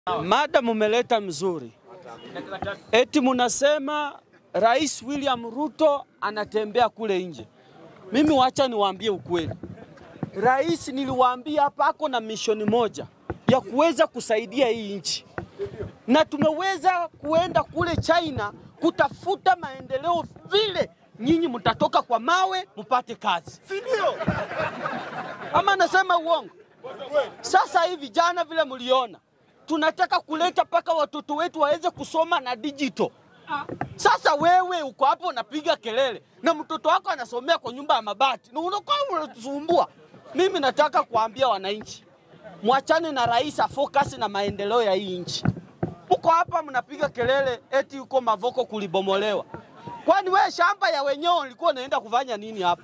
Mada mumeleta mzuri, eti munasema Rais William Ruto anatembea kule nje. Mimi wacha niwaambie ukweli, rais niliwaambia hapa ako na mishoni moja ya kuweza kusaidia hii nchi, na tumeweza kuenda kule China kutafuta maendeleo, vile nyinyi mtatoka kwa mawe mpate kazi, si ndio? Ama nasema uongo? Sasa hivi jana vile mliona tunataka kuleta mpaka watoto wetu waweze kusoma na digital. Sasa wewe uko hapo unapiga kelele na mtoto wako anasomea kwa nyumba ya mabati na unakuwa unatusumbua. Mimi nataka kuambia wananchi, mwachane na rais afokasi na maendeleo ya hii nchi. Mko hapa mnapiga kelele eti uko Mavoko kulibomolewa. Kwani wewe shamba ya wenyewe ulikuwa unaenda kufanya nini hapo?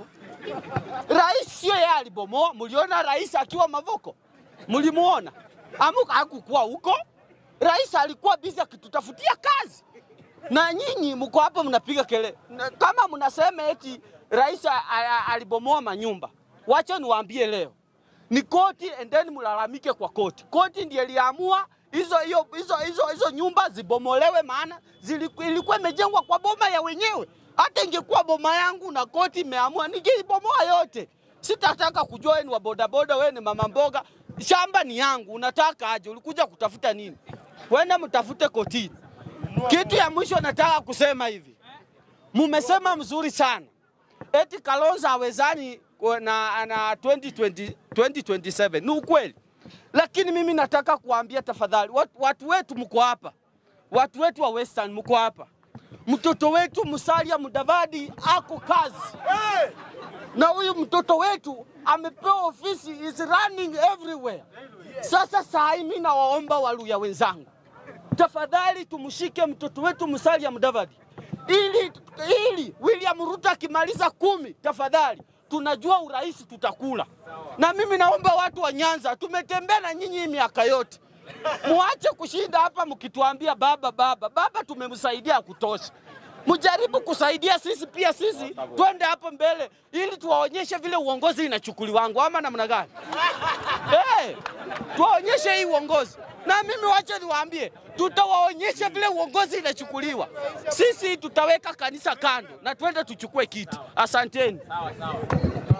Rais sio yeye alibomoa. Mliona rais akiwa Mavoko? Mlimuona? Amuka hakukuwa huko. Rais alikuwa bizi akitutafutia kazi, na nyinyi mko hapo mnapiga kelele Na kama mnasema eti rais a- a- alibomoa manyumba. Wacha niwaambie leo, ni koti, endeni mlalamike kwa koti. Koti ndiye iliamua hizo hiyo hizo hizo hizo nyumba zibomolewe, maana ziliku- ilikuwa imejengwa kwa boma ya wenyewe. Hata ingekuwa boma yangu na koti imeamua, ningeibomoa yote. Sitataka kujua wewe ni wa bodaboda, wewe ni mama mboga. Shamba ni yangu, unataka aje? Ulikuja kutafuta nini? Wenda mtafute kotini. Kitu ya mwisho nataka kusema hivi, mumesema mzuri sana eti Kalonzo hawezani kwa- na, na 2020, 2027 ni ukweli, lakini mimi nataka kuambia tafadhali, watu, watu wetu mko hapa, watu wetu wa Western mko hapa, mtoto wetu Musalia Mudavadi ako kazi na huyu mtoto wetu amepewa ofisi, is running everywhere. Sasa saa hii mimi nawaomba Waluya wenzangu, tafadhali tumshike mtoto wetu Musalia Mudavadi ili, ili William Ruto akimaliza kumi, tafadhali tunajua urais tutakula. Na mimi naomba watu wa Nyanza, tumetembea na nyinyi hii miaka yote, muache kushinda hapa mkituambia baba baba baba, tumemsaidia ya kutosha. Mjaribu kusaidia sisi pia, sisi twende hapo mbele, ili tuwaonyeshe vile uongozi inachukuliwangu, ama namna gani? hey, tuwaonyeshe hii uongozi na mimi wacha niwaambie, tutawaonyesha vile uongozi inachukuliwa. Sisi tutaweka kanisa kando na twende tuchukue kiti. Asanteni.